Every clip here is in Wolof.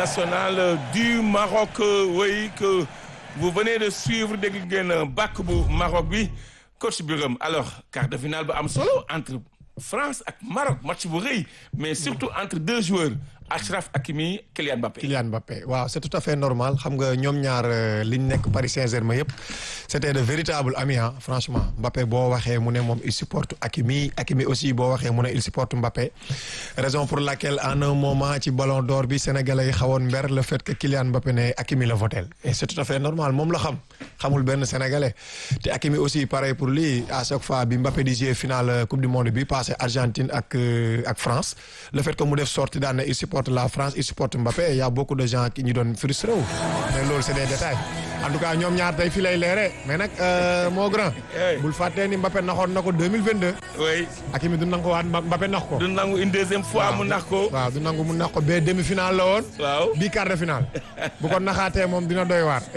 nationale du Maroc oui que vous venez de suivre dégg ngeen bàkk bu Maroc bi coach Birame alors quart de finale ba am solo entre France ak Maroc match bu rëy mais surtout entre deux joueurs Achraf Hakimi Kylian Mbappé. Kylian Mbappé waaw c'est tout à fait normal xam nga ñoom ñaar li ñu nekk Paris Saint-Germain yëpp c'était de véritables amis ah franchement Mbappé boo waxee mu ne moom il supporte Hakimi Hakimi aussi boo waxee mu ne il supporte Mbappé raison pour laquelle en un moment ci Ballon d'Or bi Sénégalais yi xawoon mber le fait que Kylian Mbappé ne Hakimi la votel et c'est tout à fait normal moom la xam xamul benn Sénégalais te Hakimi aussi pareil pour lui à chaque fois bi Mbappé di jouer finale Coupe du Monde bi passé Argentine ak ak France le fait que mu def sortie daan ne il supporte la France il supporte Mbappé et y a beaucoup de gens qui ñu doon frustré wu mais loolu c'est des détails en tout cas ñoom ñaar tey fii lay leere mais nag moo grand bul fàttee ni Mbappé naxoon na ko 2022 oui Hakimi du nangu waat Mbappé nax ko du nangu une deuxième fois mu nax ko waaw du nangu mu nax ko ba demi-finale la woon waaw bii quart de finale bu ko naxaatee moom dina doy waar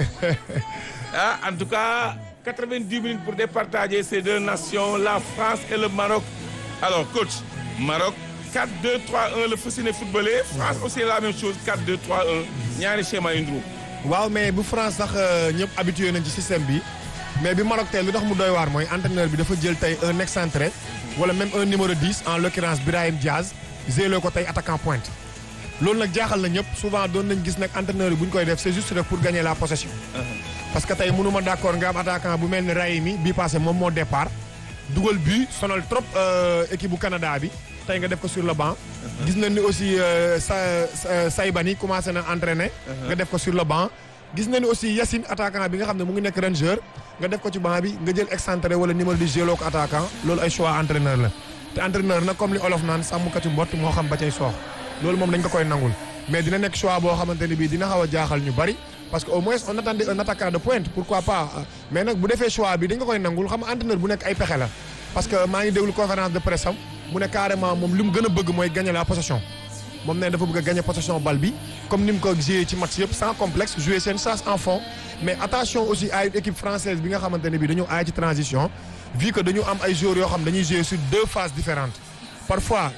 ah en tout cas 90 minutes pour départager ces deux nations la France et le Maroc alors coach Maroc 4-2-3-1 le fas yéene footballé France aussi la même chose 4-2-3-1 ñaari schéma yu nduru waaw mais bu France sax ñëpp habitué nañ ci système bi mais bi Maroc tey lu tax mu doy waar mooy entraîneur bi dafa jël tey un excentré wala même un numéro 10 en l'occurrence Brahim Diaz zélo ko tey attaquant pointe loolu nag jaaxal na ñëpp souvent doon nañ gis nag entraîneur yi bu ñu koy def c'est juste rek pour gagner la possession parce que tey mënuma d'accord nga am attaquant bu mel ni Raimi bii passé moom moo départ dugal but sonal trop équipe bu Canada bi tey nga def ko sur le banc gis nañ ni aussi sa Saybani commencé na entraîner nga def ko sur le banc gis nañ ni aussi Yacine attaquant bi nga xam ne mu ngi nekk Ranger nga def ko ci banc bi nga jël excentré wala numéro di jëloo ko attaquant loolu ay choix entraîneur la te entraîneur nag comme li olof naan sàmmkati mbott moo xam ba cay soox loolu moom dañ ko koy nangul mais dina nekk choix boo xamante ne bii dina xaw a jaaxal ñu bari parce que au moins on attendait un attaquant de pointe pourquoi pas mais nag bu defee choix bi dañ ko koy nangul xam nga entraîneur bu nekk ay pexe la parce que maa ngi déglu conférence de presse am mu ne carrément moom li mu gën a bëgg mooy gagner la possession moom ne dafa bëgg a gagner possession balle bi comme ni mu ko joué ci match yëpp sans complexe jouer seen chance en fond mais attention aussi à une équipe française bi nga xamante ne bii dañu aay ci transition vu que dañu am ay joueurs yoo xam dañuy jouer sur deux phases différentes parfois